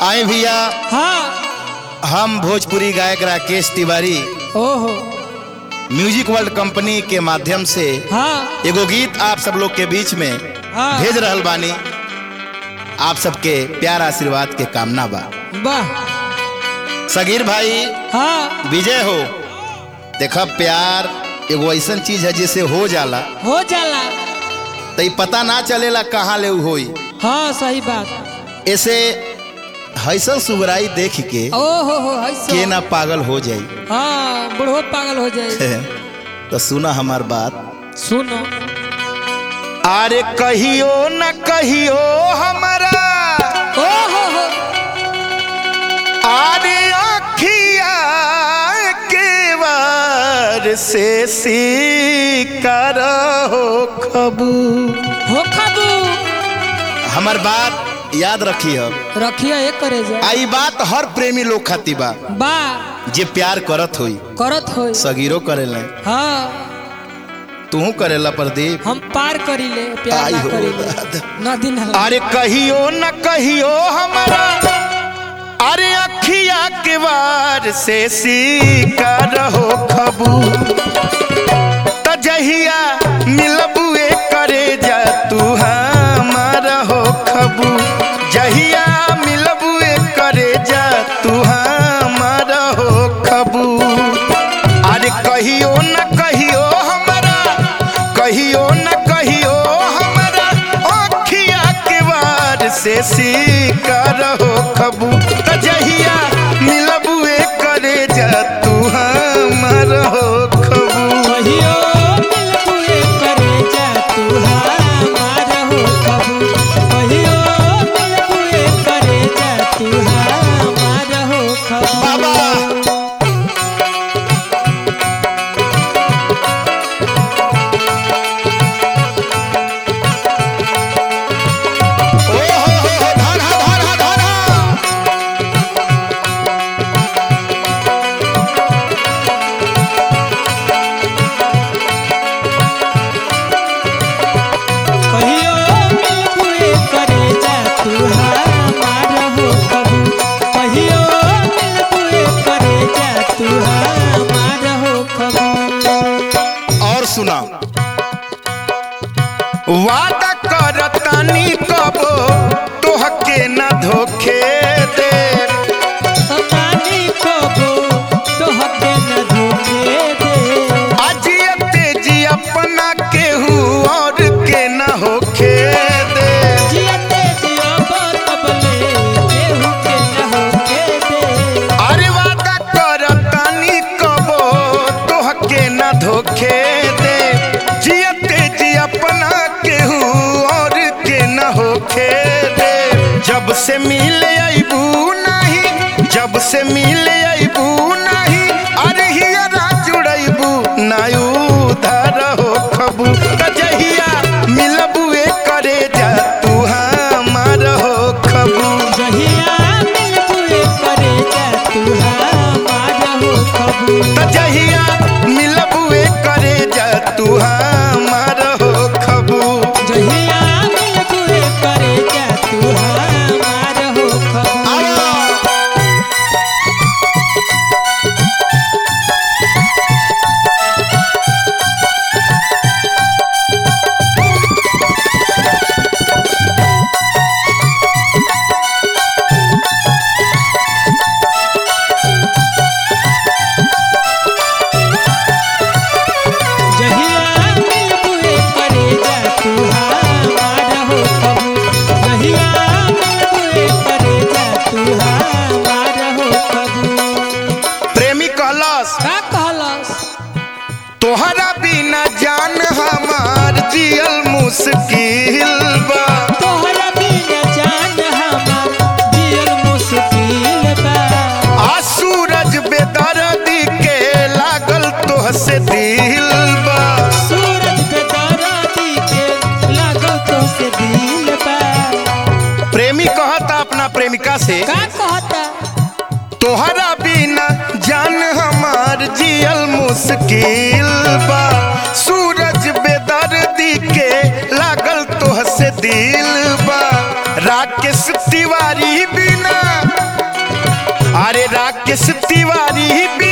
आए भैया हाँ हम भोजपुरी गायक राकेश तिवारी ओहो म्यूजिक वर्ल्ड कंपनी के माध्यम से हाँ एगो गीत आप सब लोग के बीच में हाँ भेज रहल बानी आप सबके प्यार आशीर्वाद के कामना बा वाह सगीर भाई हाँ विजय हो देखा प्यार एगो ऐसन चीज है जिसे हो जाला हो जाला तो पता ना चलेला कहाँ ले उ होई हाँ सही बात ऐसे हैसल सुगराई देख के ओहो हो है सो। के ना पागल हो जाई हाँ बुढ़ो पागल हो जाए तो सुना हमार बात सुनो अरे कहियो न कहियो हमारा ओहो हो अरे अखिया के वार से सीकर हो खबू हो खाबू हमार बात याद रखी हो रखिए एक करे जा आई बात हर प्रेमी लोग खाती बा बा जे प्यार करत होई करत हो सगीरो करेले हाँ तू करेला प्रदीप हम पार करी ले प्यार आई ना हो करी ले दादा। नदी ना अरे कहियो न कहियो हमारा अरे अखिया के वार से सीकर हो खबू त जहिया मिलबुए करे जा तू हमार हो खबू जहिया मिलबुए करे जा तू हमार हो खबू अरे कहियो न कहियो हमारा कहियो न कहियो हमारा अखिया के वार से सीकर हो खबू त जहिया मिलबुए करे जा तू हमार हो खबू कहियो मिलबुए करे जा तू हमार हो खबू कहियो मिलबुए करे जा तू हमार हो खबू बाबा ओ हो हो हो धन हा धन हा धन हा कहियो मिलबुए करे जा तू हमार हो खबू कहियो मिलबुए करे जा तू हमार हो खबू और सुना वादा करतानी कबो तोहके न धोखे दे पानी खबू तो हके न धोखे दे अजियते जी अपना केहू और के न होखे दे जियते जियो तबले केहू के न होके दे अरे वादा करतानी कबो तोहके न धोखे दे जियते जी अपना केहू और के न होखे दे जब से मिले अबू नहीं जब से मिले अबू नहीं अरे हियरा जुड़बू नायू धर हो खबू कजहिया मिलबुए करे जा तू हमार हो खबू जहिया मिलबुए करे जा तू हमार हो खबू कजहिया मिलबुए करे जा तू हमार हो खबू जहिया मिलबुए करे जा तू हमार हो खबू जहिया मिलबुए करे जा तू हमार हो खबू जहिया मिलबुए करे जा तू हमार हो खबू प्रेमी कहलस का कहलस तोहरा बिना जान हमार जियल मुश्किल बा तोहरा बिना जान हमार जियल मुश्किल बा आ सूरज बेदर्दी के लागल तोह से दिल बा सूरज पे दराती के लागल तो से दिल बा प्रेमी कहता अपना प्रेमिका से का कहता तोहरा बिना जान हमार जियल मुश्किल बा सूरज बेदर्दी के लागल तोह से दिल बा राकेश तिवारी बिना राकेश तिवारी भी